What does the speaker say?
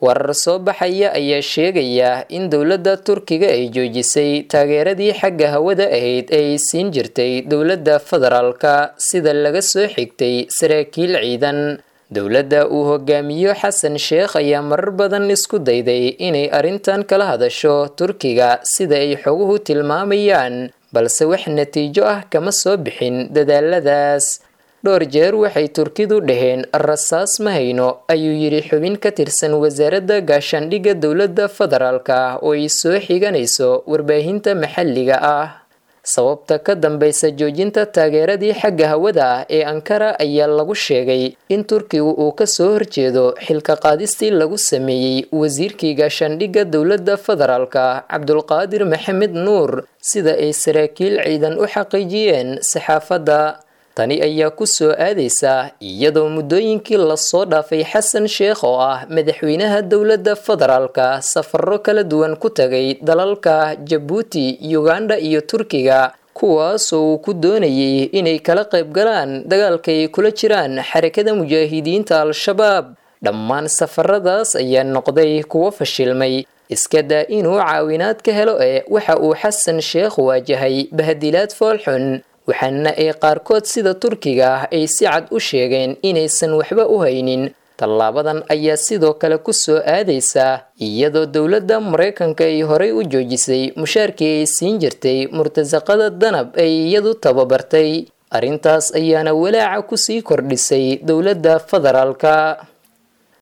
warar soo baxaya ayaa sheegaya in dowladda turkiga ay joojisay taageeradii xagga hawada ahayd ee ay siin jirtay dowladda federaalka sida laga soo xigtay saraakiil ciidan dowladda uu hogaamiyo xasan sheekh ayaa marar badan isku dayday inay arrintan kala hadasho turkiga sida ay xoguhu tilmaamayaan balse wax natiijo ah kama soo bixin dadaaladaas dhowr jeer waxay turkidu dhaheen rasaas ma hayno ayuu yidhi xubin ka tirsan wasaaradda gaashaandhigga dowladda federaalka oo ay soo xiganayso warbaahinta maxalliga ah sababta ka dambaysa joojinta taageeradii xagga hawada ah ee ankara ayaa lagu sheegay in turkigu uu kasoo horjeedo xilka qaadistii lagu sameeyey wasiirkii gaashaandhigga dowladda federaalka cabdulqaadir maxamed nuur sida ay saraakiil ciidan u xaqiijiyeen saxaafadda tani ayaa ku soo aadaysa iyadoo muddooyinkii lasoo dhaafay xasan sheekh oo ah madaxweynaha dowladda federaalka safaro kala duwan ku tagay dalalka jabuuti uganda iyo turkiga kuwaasoo uu ku doonayay inay kala qayb galaan dagaalka ay kula jiraan xarakada mujaahidiinta al-shabaab dhammaan safaradaas ayaa noqday kuwo fashilmay iska daa inuu caawinaad ka helo ee waxa uu xasan sheekh waajahay bahadilaad foolxun waxaana ay qaarkood sida turkiga ah ay si cad u sheegeen inaysan waxba u haynin tallaabadan ayaa sidoo kale ku soo aadaysa iyadoo dowladda maraykanka ay horey u joojisay mushaarkii ay siin jirtay murtasaqada danab ay iyadu tababartay arrintaas ayaana walaaca kusii kordhisay dowladda federaalka